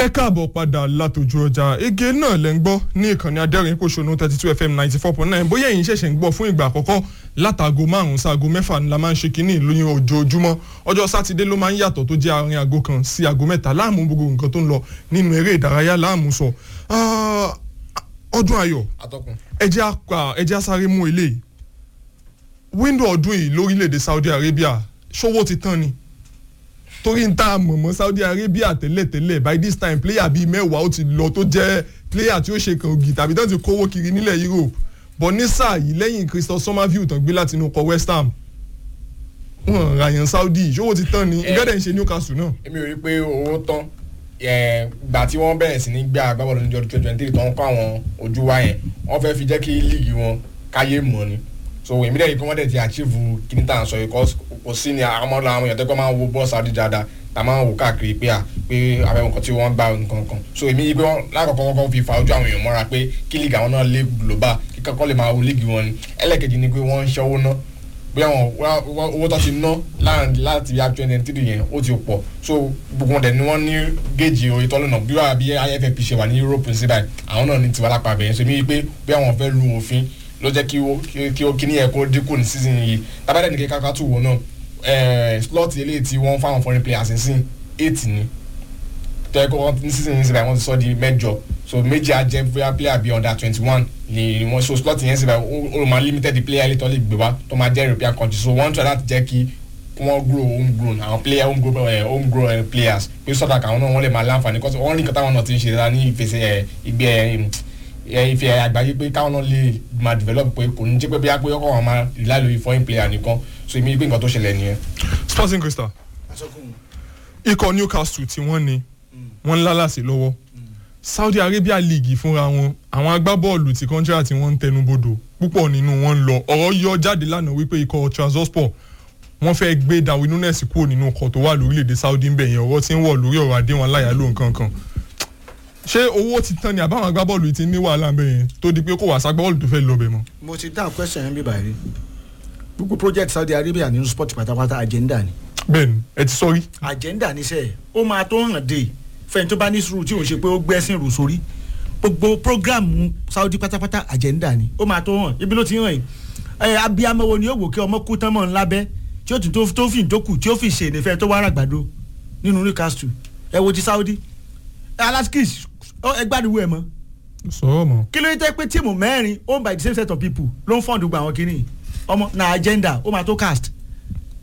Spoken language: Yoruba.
ẹ káàbọ̀ padà látòjú ọjà ege náà lẹ́ ń gbọ́ ní ìkànnì adẹ́rìn pòṣónú thirty two fm ninety four point nine bóyá ẹ̀yin ṣẹ̀ṣẹ̀ ń gbọ́ fún ìgbà àkọ́kọ́ látàgò márùn-ún sáago mẹ́fà ni la máa ń ṣe kínní lóyún ojoojúmọ́ ọjọ́ sátidé ló máa ń yàtọ̀ tó jẹ́ àárín aago kan sí aago mẹ́ta láàmú gbogbo nǹkan tó ń lọ nínú eré ìdárayá láàmú sọ ọdún ayọ̀ atọ́kùn. ẹ jẹ́ á ẹ jẹ́ á sáré mú eléyìí wíńdò ọdún yìí lórílẹ̀‐èdè Saudi Arabia ṣòwò ti tán ni torí n ta mọ̀mọ́ Saudi Arabia tẹ́lẹ̀tẹ́lẹ̀ by this time player bíi mẹ́wàá ó ti lọ tó jẹ́ player tí ó ṣe kàn ògì tàbí tán ti kówó kiri nílẹ̀ Europe but ní sáà yìí lẹ́yìn Christophe Somerville tán gbé láti inú ọkọ̀ West Ham wọn ràyàn Saudi ṣòwò ti tán ni ìgbẹ́dẹ̀ ń ṣe Newcastle náà. èmi ò rí i pé owó tán gbà tí wọ́n bẹ̀rẹ̀ sí ní gbé agbábọ́ọ̀lù ní ọdún twenty twenty tó ń kọ́ àwọn ojú wa yẹn wọ́n fẹ́ fi jẹ́ kí líìgì wọn káyé mọ̀ ni so èmi dẹ̀ yìí pé wọ́n dẹ̀ ti achieve kíní tà ń sọ yìí kò sí ni àwọn ọmọdé àwọn èèyàn tẹ́kọ̀ máa ń wo bọ́ọ̀sì Saudi dáadáa tá a máa ń wò káàkiri pé à pé àwọn nǹkan tí wọ́n gbà nǹkan kan so èmi yìí pé wọ́n lákọ̀ọ́kọ́ wọ́n kọ́ fi fa ojú àwọn èèyàn mọ́ra pé kí líìgì àwọn náà lé global kí kankan lè máa wo líìgì wọn ni ẹlẹ́kejì ni pé wọ́n ń ṣẹ́wó ná bí àwọn owó tó ti ná láti bí twenty twenty three yẹn ó ti pọ̀ so gbogbo wọn dẹ̀ ni wọ́n ní géèjì oye tọ́lú náà bí wàá bí IFFP ṣe wà ní Europe sí báyìí àwọn náà ní tiwa lápá bẹ̀yẹn so èmi yìí pé bí àwọn fẹ́ lu òfin ló jẹ́ kí kí ó kíní ẹ̀ kó dínkù ní season yìí tábàdàn ní kíkà tù wò náà slot eléyìí tí wọ́n fáwọn foreign players ń sìn eight ni tẹ́ kó wọ́n ní season yìí síbẹ̀ wọ́n ti sọ di mẹ́jọ so méjì á jẹ́ bóyá player bíi under twenty one ni wọ́n so slot yẹn síbẹ̀ ó máa limited player lè tọ́ lè gbé wá tó máa jẹ́ European country so wọ́n try láti jẹ́ kí wọ́n grow home grown àwọn player home grown uh, home grown uh, players pé sọ́dà káwọn náà wọ́n lè máa láǹfààní kọ́sọ́ wọ́n rí nǹkan táwọn náà ti ń ṣe dáadáa ní ìfẹsẹ̀ ìgbẹ́ ife àgbáyé pé káwọn náà lè máa develop pé kò ní jẹ́ pé bóyá pé ọkọ̀ wọn máa rely lórí foreign player nìkan so èmi pé nǹkan tó ṣẹlẹ̀ nìyẹn. Sporting Crystal ikọ̀ Newcastle tí wọ́n ní wọ́n ń lálàsì lọ́wọ́ Saudi Arabia League fúnra wọn àwọn agbábọ́ọ̀lù tí kọ́ńtíra tí wọ́n ń tẹnubodò púpọ̀ nínú wọn ń lọ ọ̀rọ̀ yọ jáde lánàá wípé ikọ̀ Trabzonspor wọ́n fẹ́ gbé Darwin Nunes kúrò nínú ọkọ̀ tó wà lórílẹ̀‐èdè Saudi ń bẹ̀ yẹn ọ̀rọ̀ tí ń wọ̀ lórí ọ̀rọ̀ àdéhùn aláyàló nǹkan kan ṣé owó ti tán ni àbáwọn agbábọ́ọ̀lù ti ní wàhálà ń bẹ̀ yẹn tó di pé kò wá sagbábọ́ọ̀lù tó fẹ́ lọ bẹ̀ mọ́. mo ti dáhùn question yẹn bí báyìí gbogbo project Saudi Arabia nínú sport pátápátá agenda ni. bẹ́ẹ̀ni ẹ ti sọ rí. agenda ni sẹ ó máa tó hàn dé fẹ́ni tó bá ní sùúrù tí òun ṣe pé ó gbẹ́sìn rù sórí gbogbo program Saudi pátápátá agenda ni ó máa tó hàn ibi ló ti hàn yìí ẹ abiyamọ wo ni ó wò kí ọmọ kú tán mọ́ ńlá bẹ́ tí ó tún tó fi ìdókù tí ó fi ṣe ìnìfẹ́ tó wá ràgbàdo nínú Newcastle ẹ wo ti Saudi alaskis ẹ gbádùn ẹ mọ́ sọ̀rọ̀ mọ́. kí ló dé pé tíìmù mẹ́rin owned by the same set of people ló ń fọ́ǹdù gba àwọn kìíní ọmọ na agenda ó máa tó cast